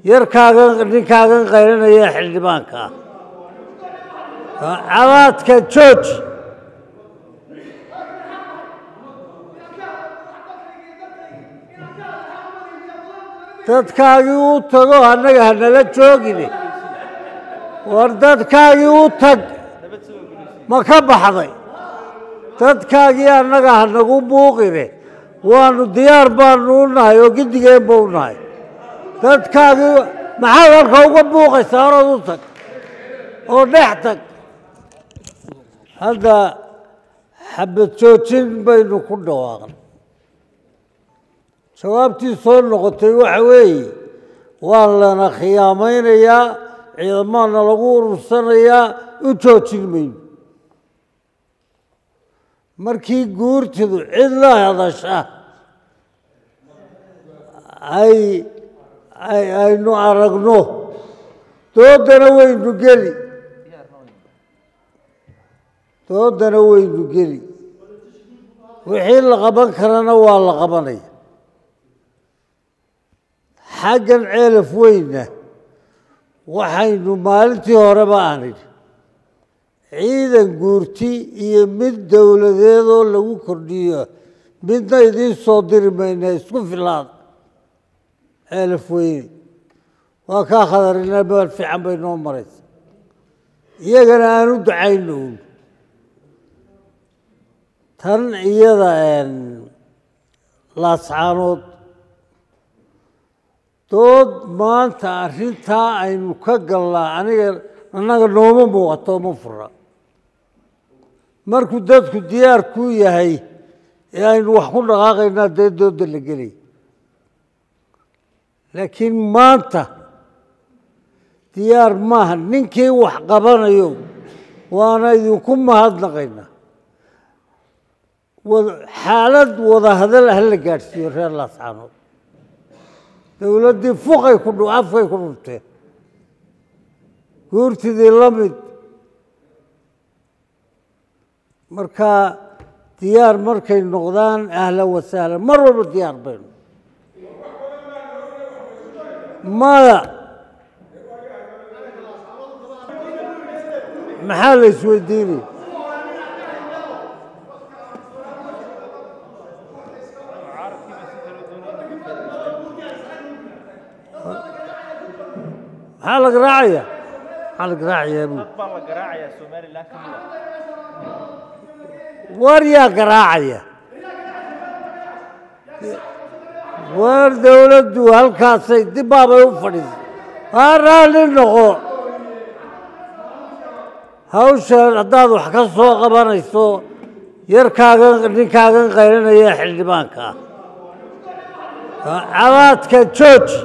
yarkaagan ninkaagan qaylanaya xildhibaanka ah cabaadka jooji dadkaagii u tago annaga hanala joogine war dadkaagii u tag ma ka baxday dadkaagii annaga hanagu buuqine waanu diyaar baanu u nahay oo gidigeenba u nahay dadkaagii maxaad halka uga buuqaysaa horood u tag oo dhex tag hadda xabad joojin baynu ku dhawaaqnay jawaabtii soo noqotay waxa weeye waa lana khiyaamaynayaa ciidamaana lagu urursanayaa u joojin mayno markii guurtidu cid la hadasha ay ay aynu aragno doodana waynu geli doodana waynu geli wixii la qaban karana waa la qabanaya xaggan ceelaf weyna waxaynu maalintii horeba aan idhi ciidan guurti iyo mid dowladeedoo lagu kordhiyo midna idiin soo diri mayna isku filaada ceelaf weyne waa kaa khadarina meel fiican bay noo maraysa iyagana aan u ducayno un tan iyada laascaanood dood maanta arrintaa aynu ka galnaa aniga annaga nooma muuqato ma fura markuu dadku diyaar kuu yahay ee aynu wax ku dhaqaaqaynaa dee doodda la gelay laakiin maanta diyaar maaha ninkii wax qabanayo waana idinku mahadnaqaynaa xaalad wada hadal ha la gaadhsiiyo reer laascaanood dowladdii fuqay ku afkay ku dhunteen guurtidii la mid marka diyaar markay noqdaan ahlan wasahlan mar walba diyaar baynu maya maxaa la isweydiinaya maxaa la garaacaya maxaa la garaacayaa bu baa la garaacayaa somalilan ka mid ah war yaa garaacaya war dowladdu halkaasay dibbaabay u fadhiisay haa raalli noqo hawshan haddaad wax ka soo qabanayso yarkaagan ninkaagan qaylanaya xildhibaanka ah cabaadka jooji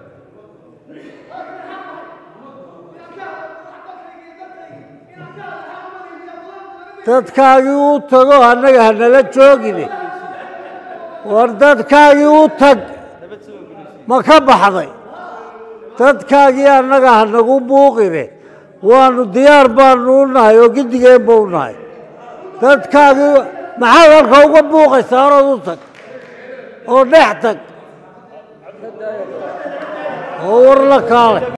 dadkaagii u tago annaga hanala joogine war dadkaagii u tag ma ka baxday dadkaagii annaga hanagu buuqine waanu diyaar baanu u nahay oo gidigeenba u nahay dadkaagii maxaad halka uga buuqaysaa horood u tag oo dhex tag oo war la kaale